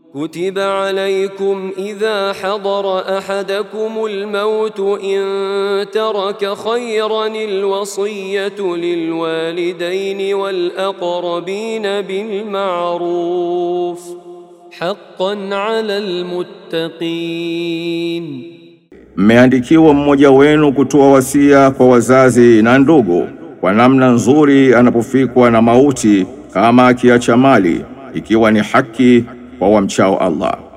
كتب عليكم إذا حضر أحدكم الموت إن ترك خيرا الوصية للوالدين والأقربين بالمعروف حقا على المتقين Mmeandikiwa mmoja wenu kutoa wasia kwa wazazi na ndugu kwa namna nzuri anapofikwa na mauti, kama akiacha mali, ikiwa ni haki kwa wamchao Allah.